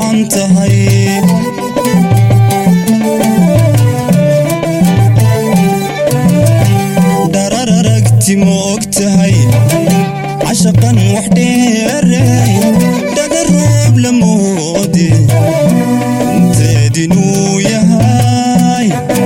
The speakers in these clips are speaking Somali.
dhacan tahay dharar aragti ma og tahay cashaqan wax dheeray dhaga roob la moode inteedinuu yahay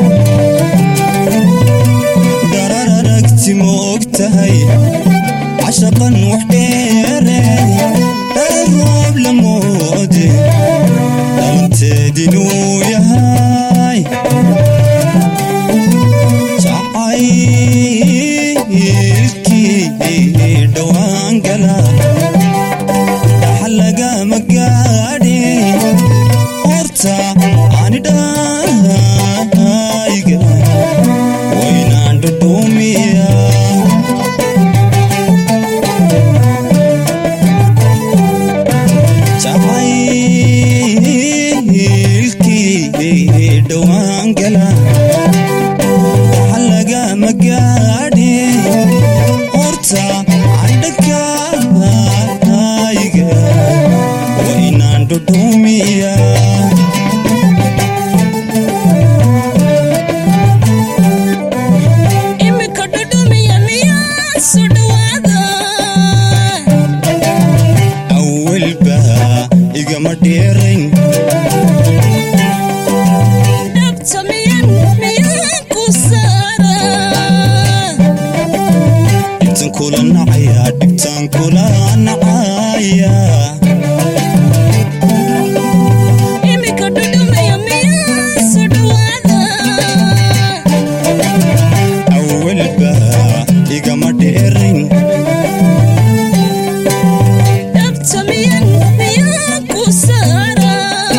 dharar aragti ma og tahay cashaqan wax dheeray dhaga roob la moode dhalanteedinuu yahay jacaylkii dhowaan gala dhaxal lagama gaadhe horta anidhayga waynaan dhudhuumiya jacaylkii dhowaan gala lagama gaadhe horta candhakayga waynaan dhudhuumiya imika dhudhumiya miyaa soo dhawaada awalba igama dheerayn dhabta miyan miyaa ku saara dhibtan kula nacaya dhibtaan kula nacaya imika dhudhumiya miyaa soo dhawaada awalba igama dheerayn dhabta miyan miyaa ku saara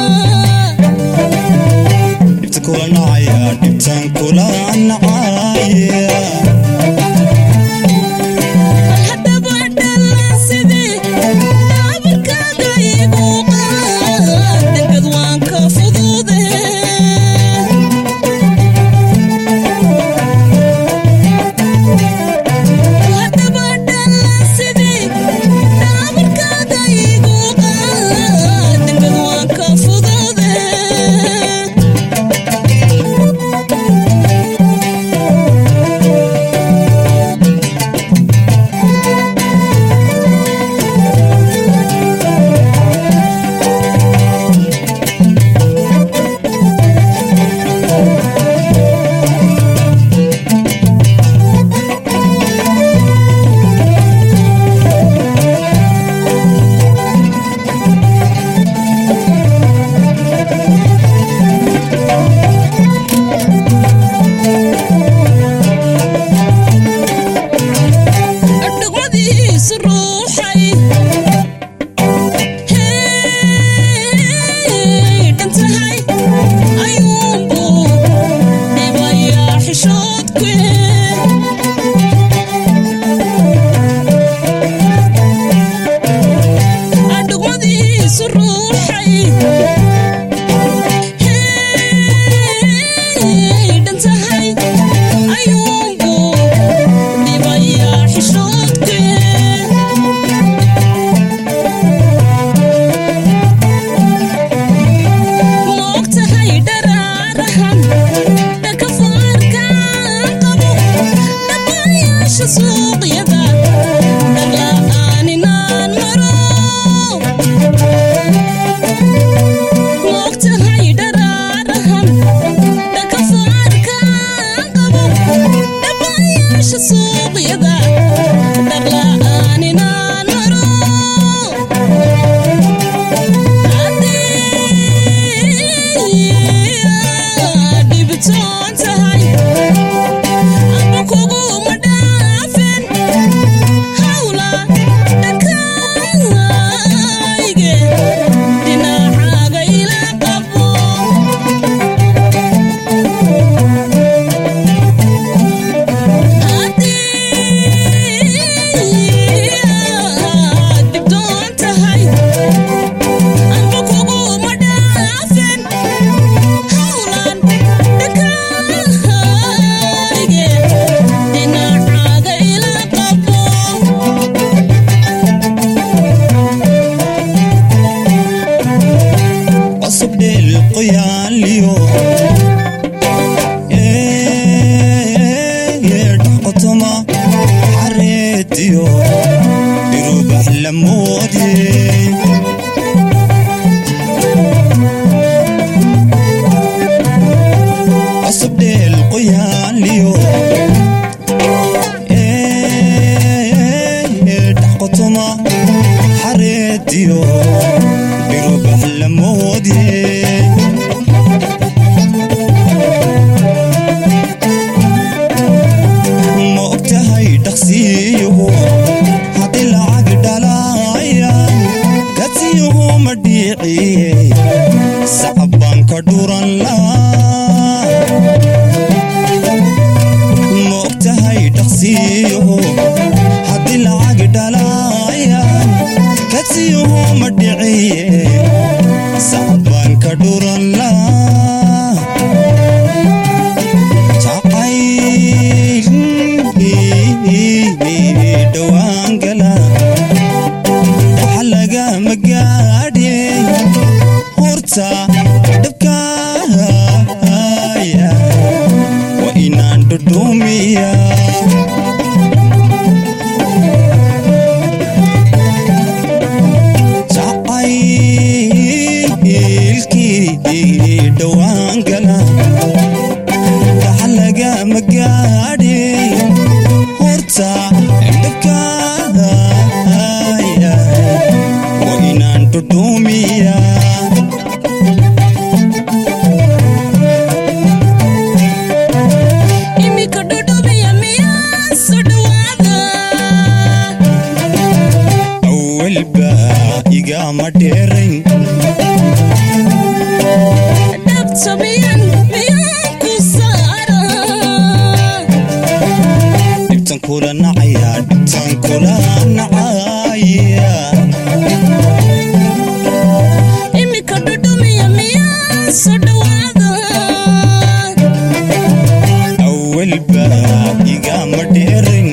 dhibta kula nacaya dhibtaan kula nacaya haddaba dhalan sidii dhaabarkaaga igu qaad degad waan ka fudude haddaba dhalan sidii dhaabarkaaga igu qaad degad waan ka fudude dhugmadiisu ruuxay hey dhan tahay ayuunbuu dhibayaa xishoodku dhugmadiisu ruuxay hey dhan tahay ayuunbuu dhibayaa xishoodku moogtahay dharaarahan dhanka faarkaan qabo dhaqayaasha suuqyada dharla'aaninaan maro qoyaanliyo dhaqotoma xareediyo dhirubax lamoodye cusubdheel qoyaanliyo dhaqotoma xareediyo dhirubax lamoodye ma ogtahay dhaqsiyuhu haddii lacag dhalaayaan gadsiyuhu ma dhiiciye sacabaan ka dhuran laa ma ogtahay dhaqsiyuhu haddii lacag dhalaayaan gadsiyuhu ma dhiciye sacabaan ka dhuran laa dhawaangala waxa lagama gaadhe horta dhabkaaya waa inaan dhudhumiya jacaylkii dhawaangala waxa lagama gaadhe horta dhabkaaya waa inaan dhudhumiya imika dhudhumiya miyaa soo dhawaada awalba igama dheerayn dhabta miyan miyaan ku saara dhibtan kula nacaya dhibtan kula nacaya imika dhudhumiya miyaa soo dhawaada awalba igama dheerayn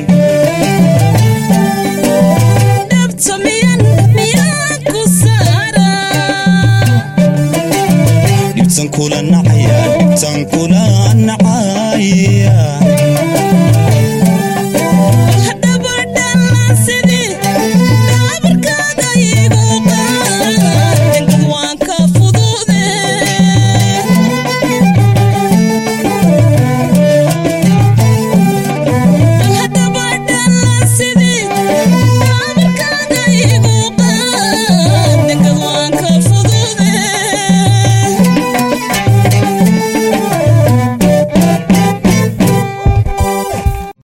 dhabta miyan miyaan ku saara dhibtan kula nacaya dhibtan kula